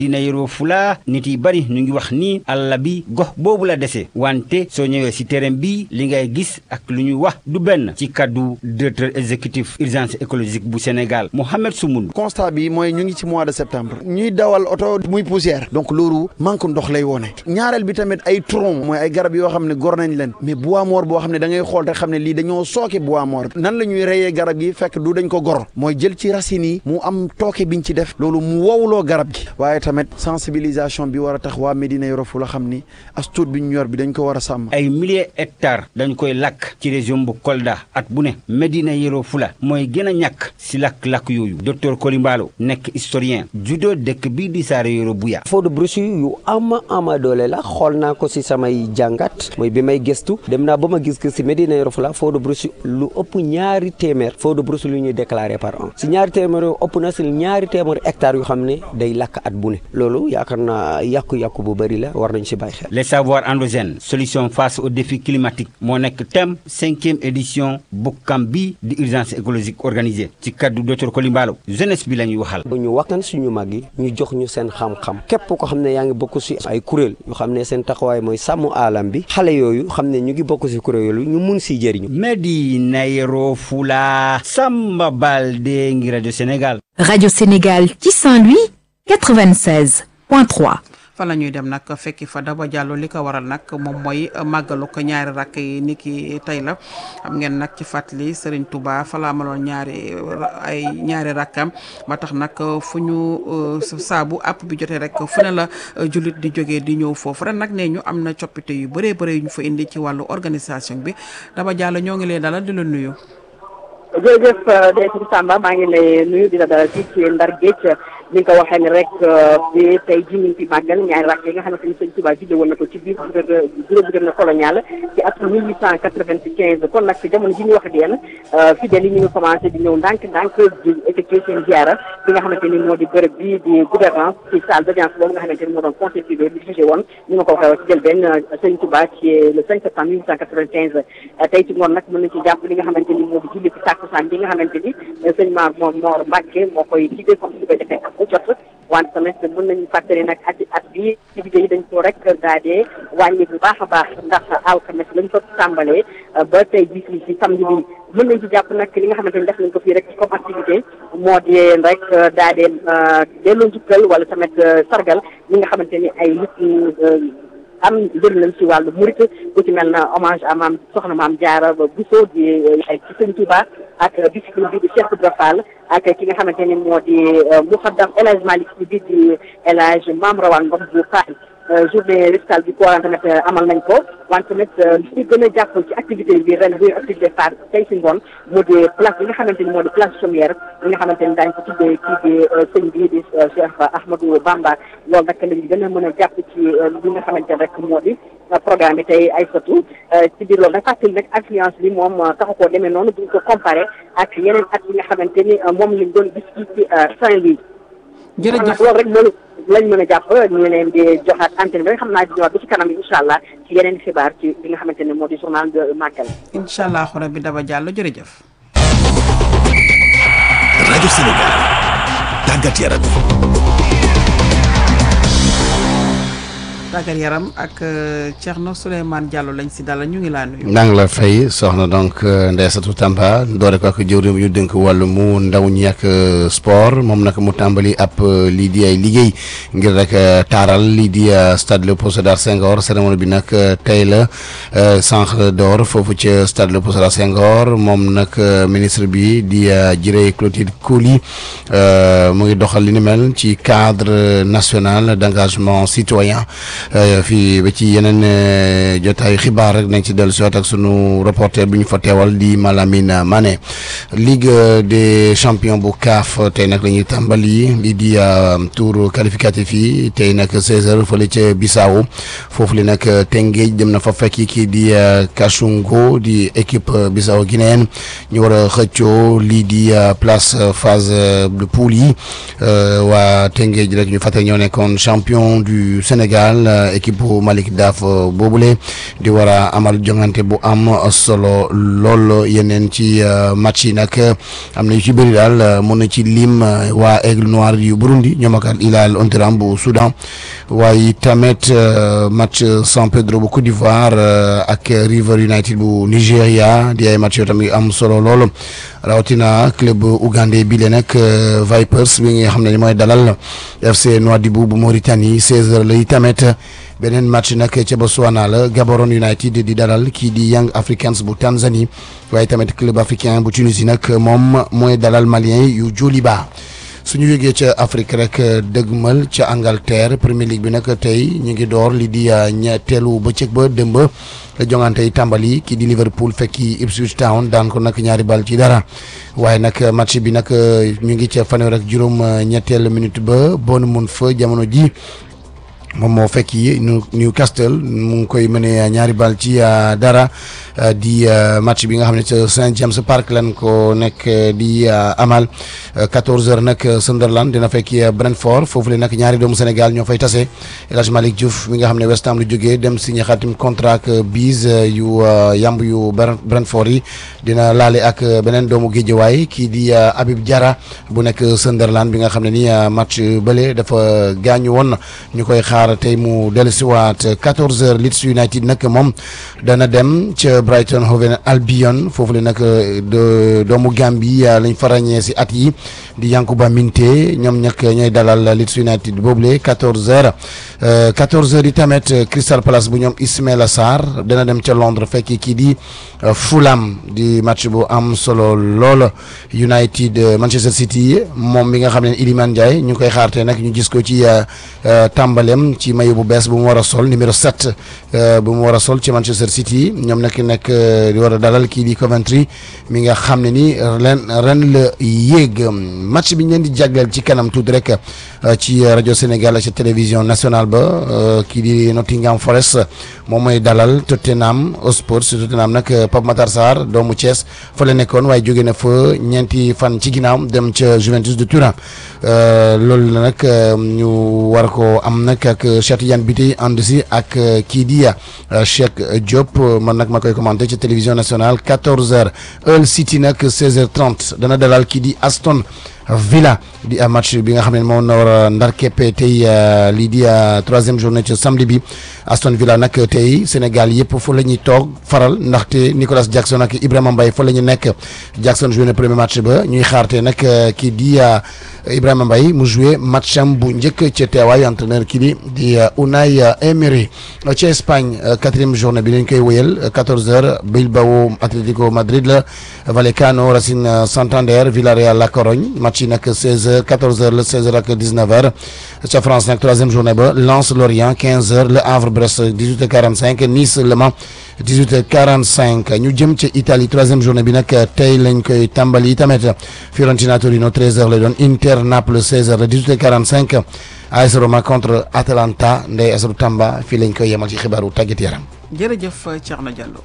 dina Yoro Fula nit yi bari ñu ngi wax ni àll bi gox boobu la dese wante soo ñëwee si terrain bi li ngay gis ak lu ñuy wax du benn ci kaddu directeur exécutif urgence écologique bu Sénégal Mohamed Soumoun. constat bi mooy ñu ngi ci mois de septembre ñuy dawal oto muy poussière donc loolu manque ndox lay wone ñaareel bi tamit ay tronc mooy ay garab yoo xam ne gor nañ leen mais bois mort boo xam ne da ngay xool te xam ne lii dañoo sooke bois mort nan la ñuy reyee garab gi fekk du dañ ko gor mooy jël ci racines yi mu am tooke biñ ci def loolu mu wowloo garab gi waaye tamit sensibilisation bi war a tax waa Médina Yoro Fula xam ni as tuut bi ñu yor bi dañ ko war a sàmm ay milliers hectares dañ koy lakk ci région bu Kolda at bu ne Médina Yoro Fula mooy gën a ñàkk si lakk-lakk yooyu docteur Kolimbalo nekk historien judo dëkk bii di Saare Yoro Buya feu de brousse yu ama ama doole la xool naa ko si samay jàngat mooy bi may gëstu dem naa ba ma gis que si Médina Yoro Fula feu de brousse lu ëpp ñaari téeméer feu de brousse lu ñuy déclaré par an si ñaari téeméer yoo ëpp na si ñaari téeméer hectares yu xam ne day lakk at bu ne loolu yaakaar naa yàqu-yàqu bu bëri la war nañ si bàyyi xel. les savoirs endogènes solution face aux défis climatiques moo nekk thème cinquième édition bokkam bi di urgence écologique organisée ci kaddu docteur Kolimbalo jeunesse bi la ñuy waxal. ñu waxtaan suñu mag yi ñu jox ñu seen xam-xam képp ko xam ne yaa ngi bokk si ay kuréel yu xam ne seen taxawaay mooy sàmm alam bi xale yooyu xam ne ñu ngi bokk si kuréel yooyu ñu mun si jëriñu. Médina Yoro Fula Samba Baldé ngi rajo Sénégal. Radio Sénégal ci Saint-Louis 96.3. fa la ñuy dem nag fekki fa Daba Diallo li ko waral nag moom mooy màggalu ko ñaari rakk yi ni ki tey la xam ngeen nag ci fàttali Serigne Touba fa la amaloon ñaari ay ñaari rakkam ba tax nag fu ñu saabu app bi jotee rek fu ne la jullit di jógee di ñëw foofu ren nag nee ñu am na coppite yu bëree bëri yu ñu fa indi ci wàllu organisation bi Daba Diallo ñoo ngi lay dalal di la nuyu. jërëjëf Ndeye Samba maa ngi lay nuyu di la dalal fii ci Ndar Géej ni nga ko waxee ni rek bi tey jii ñu ngi fi màggal ñaari rakk yi nga xamante ni sëñ Tuubaa judde woon na ko ci biir gouverneur colonial ci atum mille huit cent quatre-vingt-quinze kon nag jamono ji ñu wax ak yéen fidèles yi ñu ngi commencé di ñëw ndànk ndànk di effectuer seen ziara bi nga xamante ni moo di bërëb bi di gouvernance ci salle d'audience boobu nga xamante ni moo doon conseil privé bi jugé woon ñu nga ko waxee ci jël benn sëñ Tuubaa ci le cinq septembre mille huit cent quatre-vingt-quinze tey ci ngoon nag mën nañ ci jàpp li nga xamante ni moo di julli ci tàkkusaan bi nga xamante ni sëñ Maam moom Mor Mbàkke moo koy jiite comme si koy defee ak bu jot wante tamit mën nañu fàttali nag at at bi activité yi dañ ko rek daa dee wàññi bu baax a baax ndax alxames lañ ko tàmbalee ba tey jii fii si samedi bi mën nañ ci jàpp nag li nga xamante ni def nañ ko fii rek comme activité moo di rek daa dee delloo njukkal wala tamit sargal ñi nga xamante ni ay nit am njëriñ lañ ci wàllu murit bu ci mel na hommage à maam soxna maam Jaara Bousso di ay ci sëñ Touba ak discipline bi di Cheikh Ibra Fall ak ki nga xamante ni moo di Mouhaddam El Hadj Malick si bi di El Hadj Maam Rawaan Ngom bu Fall journée récital bi ko waran tamit amal nañ ko wante tamit li ci gën a jàpp ci activité bi ren buy activité phare tey si ngoon moo di place bi nga xamante ni moo di place chaumière bi nga xamante ni daañu ko tuddee kii di sëñ bi di Cheikh Ahmadou Bamba loolu nag lañu gën a mën a jàpp ci li nga xamante ni rek moo di programme bi tey ay satu ci biir loolu nag fàttali nag affluence bi moom taxu koo demee noonu buñ ko comparé ak yeneen at yi nga xamante ni moom lañ doon gis ci ci Saint-Louis jërëjëf loolu rek loolu lañ mën a jàpp ñu leen di joxaat antenne bi rek xam naa di ñëwaat ba ci kanam incha allah ci yeneen xibaar ci li nga xamante ne moo di journal de Magal. incha allah rabbi Daba Diallo jërëjëf. rajo Sénégal tàggat yaram. tàggat yaram ak Thierno Souleymane Diallo lañ si dalal ñu ngi laa nuyu. maa ngi la fay soxna donc Ndeysatou Tamba doore ko ak jëwriñ ñu dénk wàllu mu ndaw ñi ak sport moom nag mu tàmbali ab lii di ay liggéey ngir rek taaral lii di stade Léopold Sédar Senghor cérémonie bi nag tey la centre d'or foofu ca stade Léopold Sédar Senghor moom nag ministre bi di Ciré Clotilde Coly mu ngi doxal li ni mel ci cadre national d'engagement citoyen fii ba ci yeneen jotaayu xibaar rek nañ ci dellu si waat ak sunu reporter bi ñu fa teewal di Malamine Mané Ligue des champions bu CAF tey nag la ñuy tàmbali lii di tour qualificatif yi tey nag 16h fële ca Bissau foofu li nag Teungueth dem na fa fekki kii di Kachungo di équipe Bissau guinéenne ñu war a xëccoo lii di place phase de poule yi waa Teungueth rek ñu fàttali ñoo nekkoon champion du Sénégal. équipe bu Malick Daaf boobule di war a amal jongante bu am solo lool yeneen ci match yi nag am na yu ci bëri daal mun na ci lim waa Aigle Noir yu Burundi ñoom ak Al Hilal Omdurman bu Soudan waaye tamit match San Pedro bu Côte d'Ivoire ak River United bu Nigéria di ay match yoo tamit am solo lool rawatina club ougandais bi le nag Vipers bi nga xam ne ni mooy dalal FC Nouadhibou bu Mauritanie 16h lay tamit beneen match nag ca Botswana la Gaborone United di dalal kii di Young Africans bu Tanzanie waaye tamit club africain bu Tunisie nag moom mooy dalal malien yu Djoliba suñu yëgee ca Afrique rek dëgmal ca Angleterre Premier League bi nag tey ñu ngi door li di ñetteelu bëccëg ba dëmb la jongante yi tàmbali kii di Liverpool fekki Ipswich Town daan ko nag ñaari bal ci dara waaye nag match bi nag ñu ngi ca fanweer ak juróom ñetteelu minute ba bon mun fa jamono ji moom moo fekk yi Newcastle mu ngi koy mëne ñaari bal ci dara di match bi nga xam ne ca Saint James Park lan ko nekk di amal 14h nag Sunderland dina fekki Brentford foofu le nag ñaari doomu Sénégal ñoo fay tase El Hadj Malick Diouf mi nga xam ne West Ham lu jógee dem signé xaatim contrat ak biis yu yamb yu Brentford yi dina laale ak beneen doomu Guédiawaye kii di Habib Diarra bu nekk Sunderland bi nga xam ne ni match bële dafa gaañu woon ñu koy xaar tey mu dellusiwaat 14h Leeds United nag moom dana dem ca Brighton Hove Albion foofu le nag doomu Gambie lañ fa ràññee si at yi di Yankuba Minte ñoom ñak ñooy dalal Leeds United boobule 14h 14h yi tamit Crystal Palace bu ñoom Ismaïla Sarr dana dem ca Londres fekk kii di Fulham di match bu am solo lool United Manchester City moom mi nga xam ne Iliman Ndiaye ñu koy xaarte nag ñu gis ko ci tàmbalem ci mayu bu bees bu mu war a sol numéro 7 bu mu war a sol ci Manchester City ñoom nag nekk di war a dalal kii di Coventry mi nga xam ne ni ren ren la yéeg match bi ñu leen di jagleel ci kanam tuuti rek ci rajo Sénégal ak ci télévision nationale ba kii di Nottingham Forest moom mooy dalal Tottenham Hotspur si Tottenham nag Pape Matar Sarr doomu Thiès fa la nekkoon waaye jóge na fa ñeenti fan ci ginnaaw dem ca Juventus de Turin loolu la nag ñu war ko am nag ak Cheikh Tidiane Bitèye ànd si ak kii di Cheikh Diop man nag ma koy commenté ci télévision nationale 14h Hull City nag 16h30 dana dalal kii di Aston Villa di a match bi nga xam ne moom na war a ndar keppe tey lii di troisième journée ci samedi bi Aston Villa nag tey Sénégal yëpp fa la ñuy toog faral ndaxte Nicolas Jackson ak Ibrahima Mbaye fa la ñu nekk Jackson joué na premier match ba ñuy xaarte nag kii di Ibrahima Mbaye mu joué match am bu njëkk ca teewaayu entraîneur kii di di Unai Emery ci Espagne quatrième journée bi lañ koy wéyal 14h Bilbao Atlético Madrid la Vallecano Racing Santander Villarreal La Corogne match yi nag 16h 14h la 16h ak 19h ca France nag troisième journée ba Lens Lorient 15h Le Havre Brest 18h45 Nice Le Mans 18h45 ñu jëm ca Italie troisième journée bi nag tey lañ koy tàmbali tamit Fiorentina Torino 13h lay doon Inter Naples 16h la 18h45 AS Roma contre Atalanta Ndeye Asru Tamba fii lañ koy yemal ci xibaaru tàggat yaram. jërëjëf Thierno Diallo.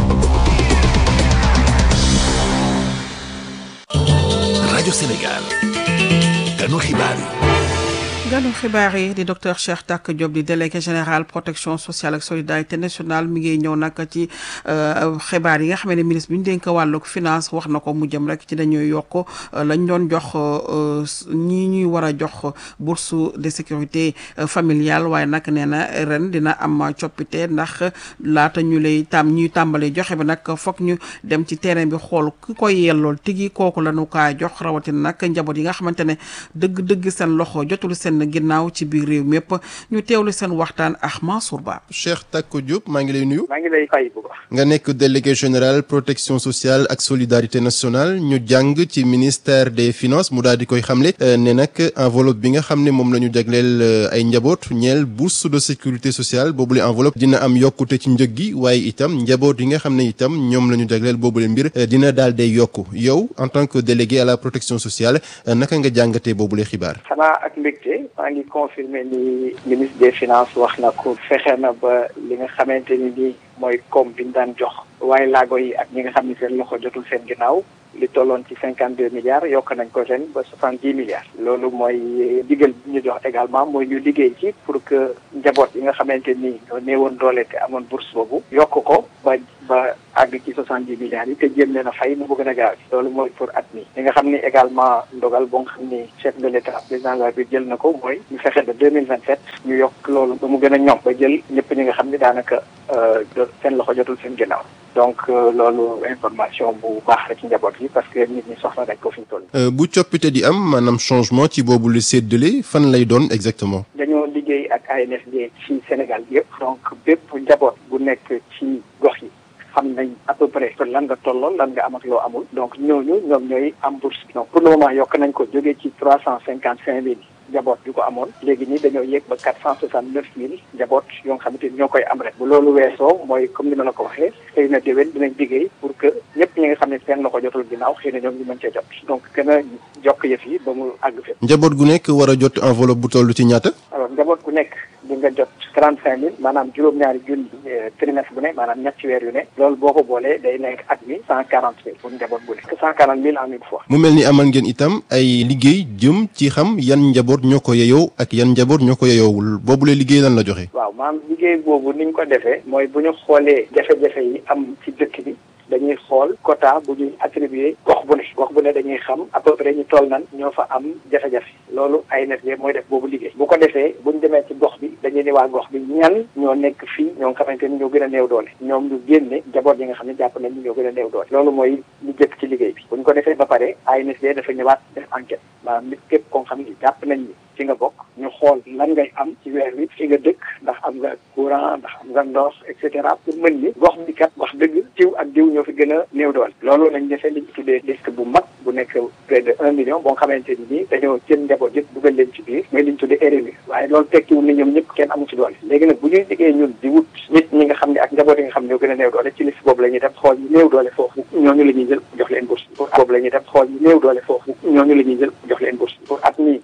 rajo Sénégal ganu xibaar yi. ganu xibaar yi di docteur Cheikh Tak Diop di délégué général protection sociale ak solidarité nationale mi ngi ñëw nag ci xibaar yi nga xam ne ministre bi ñu dénk wàllug finance wax na ko mu jëm rek ci dañuy yokk lañ doon jox ñi ñuy war a jox bourse de sécurité familiale waaye nag nee na ren dina am coppite ndax laata ñu lay tam ñuy tàmbalee joxe bi nag foog ñu dem ci terrain bi xool ki koy yellool tigi kooku la ñu kaa jox rawatina nag njaboot yi nga xamante ne dëgg-dëgg seen loxo jotul seen ginnaaw ci biir réew mépp ñu teewlu seen waxtaan ak Mansour Ba. Cheikh Tako Diop maa ngi lay nuyu. maa ngi lay fay bu baax. nga nekk délégué général protection sociale ak solidarité nationale ñu jàng ci ministère des finances mu daal di koy xamle ne nag enveloppe bi nga xam ne moom la ñu jagleel ay njaboot ñeel bourse de sécurité sociale boobule enveloppe dina am yokkute ci njëg gi waaye itam njaboot yi nga xam ne itam ñoom la ñu jagleel boobule mbir dina daal day yokku yow en tant que délégué à la protection sociale naka nga jàngatee boobule xibaar. xanaa ak mbégte maa ngi confirmer ni ministre des finances wax na ko fexe na ba li nga xamante ni nii mooy koom bi ñu daan jox waaye laago yi ak ñi nga xam ni seen loxo jotul seen ginnaaw li tolloon ci cinquante deux milliards yokk nañ ko ren ba soixante dix milliards loolu mooy digal bi ñu jox également mooy ñu liggéey ci pour que njaboot yi nga xamante ni ñoo néewoon doole te amoon bourse boobu yokk ko ba ba àgg ci soixante dix milliards yi te jéem leen a fay mu gën a gaaw loolu mooy pour at mi li nga xam ni également ndogal boo nga xam ni chef de l' état président de la République jël na ko mooy ñu fexe ba deux mille vingt sept ñu yokk loolu ba mu gën a ñoom ba jël ñëpp ñi nga xam ni daanaka seen loxo jotul seen ginnaaw donc loolu information bu baax la ci njaboot yi parce que nit ñi soxla nañ ko fi ñu toll. bu coppite di am maanaam changement ci boobu lu séddale fan lay doon exactement. dañoo liggéey ak ANSD ci Sénégal yëpp. donc bépp njaboot bu nekk ci gox yi. xam nañ à peu près lan nga tolloon lan nga am ak loo amul donc ñooñu ñoom ñooy am bourse donc pour le moment yokk nañ ko jógee ci trois cent cinquante cinq mille njaboot yu ko amoon léegi nii dañoo yéeg ba quatre cent soixante neuf mille njaboot yoo nga xamante ni ñoo koy am rek bu loolu weesoo mooy comme ni ma la ko waxee xëy na déwén dinañ liggéey pour que ñëpp ñi nga xam ne seen loxo jotul ginnaaw xëy na ñoom ñu mën cee jot donc gën a jokk yëf yi ba mu àgg fépp njaboot gu nekk war a jot enveloppe bu toll ci ñaata. alors njaboot gu nekk di nga jot trente cinq mille maanaam juróom-ñaari junni trimestre bu ne maanaam ñetti weer yu ne loolu boo ko boolee day nekk at mi cent quarante mille pour njaboot bu nekk cent quarante mille en une fois mu mel ni amal ngeen itam ay liggéey jëm ci xam yan njaboot ñoo ko yeyoo ak yan njaboot ñoo ko yeyoowul boobu la liggéey lan la joxe. waaw maanaam liggéey boobu ni ñu ko defee mooy bu ñu xoolee jafe-jafe yi am ci dëkk bi dañuy xool quota bu ñuy attribué gox bu ne gox bu ne dañuy xam à peu près ñu toll nan ñoo fa am jafe-jafe loolu ANSD mooy def boobu liggéey bu ko defee bu ñu demee ci gox bi dañuy ne waa gox bi ñan ñoo nekk fii ñoo nga xamante ni ñoo gën a néew doole ñoom ñu génne njaboot yi nga xam ne jàpp nañ ni ñoo gën a néew doole loolu mooy lu jëkk ci liggéey bi bu ñu ko defee ba pare ANSD dafa ñëwaat def enquête maanaam nit képp koo xam ni jàpp nañ ni fi nga bokk ñu xool lan ngay am ci weer wi fi nga dëkk ndax am nga courant ndax am nga ndox et cetera pour mën ni gox bi kat wax dëgg diw ak diw ñoo fi gën a néew doole loolu lañ defee li ñu tuddee liste bu mag bu nekk près de un million boo xamante ni nii dañoo jël njaboot yëpp dugal leen ci biir mooy li ñu tuddee RNU waaye loolu tekkiwul ni ñoom ñëpp kenn amu ci doole léegi nag bu ñuy liggéey ñun di wut nit ñi nga xam ne ak njaboot yi nga xam ne ñoo gën a néew doole ci liste boobu la ñuy def xool ñu néew doole foofu ñooñu la ñuy jël jox leen bourse pour boobu la ñuy def xool ñu néew doole foofu ñooñu la ñuy jël jox leen bourse pour at mi